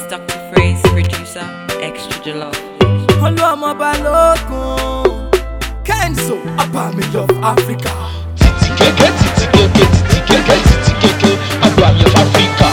Dr. Freeze, producer, extra jollof. olúwàmọ balógun kenzo abami of africa. titi keke titi keke titi keke titi keke agbami of africa.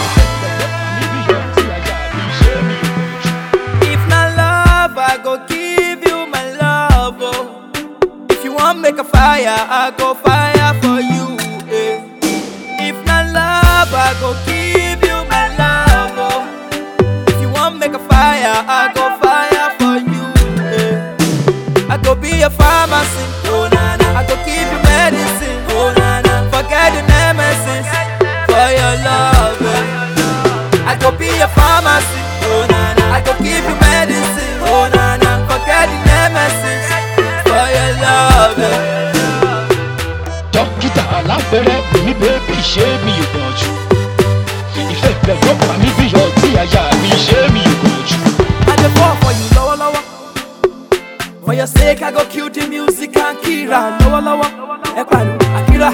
if na love i go give you my love oh. if you wan make a fire i go fire for you. Eh. if na love i go give you my love oh. if you wan make a fire i go fire for you. Eh. I go be a pharmacy, oh na na. I go give you medicine, oh na na. Forget the nemesis for your love. eh. I go be a pharmacy, oh na na. I go give you medicine, oh na na. Forget the nemesis for your love. eh. dókítà alábẹ́rẹ́ mi bébí ṣé mi ò gbọ̀n jù. ìfẹ́ ìfẹ́ ló pa mí bí ọtí àyà mi ṣé mi ò gbọ̀n jù. I dey fall for you, lower lower. For your sake, I go kill the music and Kira, lower lower. Ekwalu, Akira.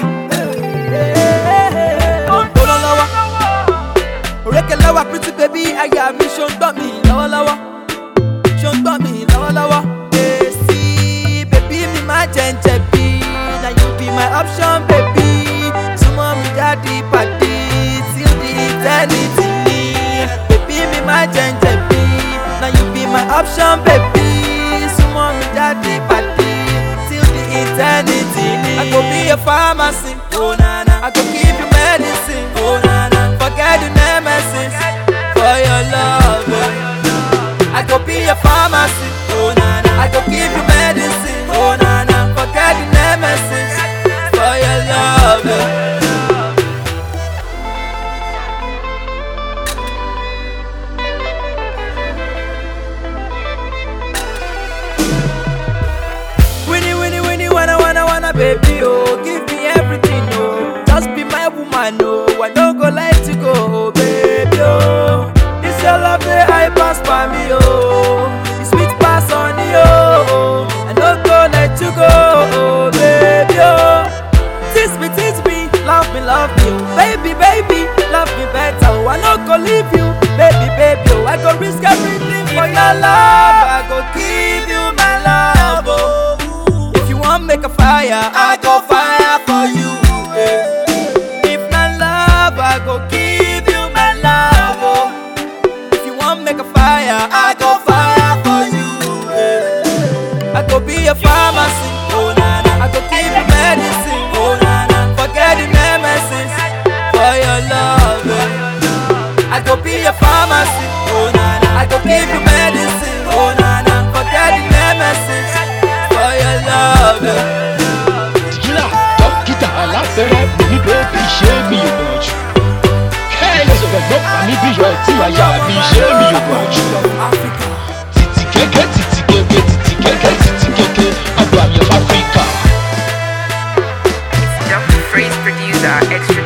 Lower lower. Oreke lower, pretty baby, aya mi ṣo ń gbọ́ mi lower lower. Ṣo ń gbọ́ mi lower lower. Èsì bèbí mi máa jẹ ń jẹ̀bi. Na you be my option, baby. Súnmọ́ mi jáde pàdé till the eternity ni. Bèbí mi máa jẹ ń jẹ̀bi. Na you be my option, baby. Súnmọ́ mi jáde pàdé till the eternity ni. I go be a pharmacy, oh na na. I go give you medicine, oh na na. Forget the nemesis for your love. eh. I go be a pharmacy, oh na na. I go give you medicine, oh na na. Forget the nemesis for your love. eh. Winnie, Winnie, Winnie, wanna, wanna, wanna, baby, oh, give me everything, oh, just be my woman, oh, I don't go let you go, oh, baby, oh, this your love, the high pass by me, oh, the sweet pass on you, oh, I don't go let you go, oh, baby, oh, teach me, teach me, love me, love me, oh, baby, baby, love me better, oh, I don't go leave you, baby, baby, oh, I go risk everything for your love, I go give you my love, oh. If you want make a fire, I go fire for you. eh. If not love, I go give you my love. Oh. If you want make a fire, I go fire for you. eh. I go be a pharmacy, oh na na. I go give you medicine, oh na na. Forget the nemesis for your love. eh. I go be a pharmacy, oh na na. I go give you medicine, oh na na. Forget the nemesis for your love. eh. tìjìlá dókítà alábẹ́rẹ́ mi bébí ṣé mi ò gbọ̀n jù. kẹ́hìnsì rẹ̀ ló pa mí bí ọtí àyà mi ṣé mi ò gbọ̀n jù. titi keke titi keke titi keke titi keke agbami of africa. Dr. Freeze, producer, extra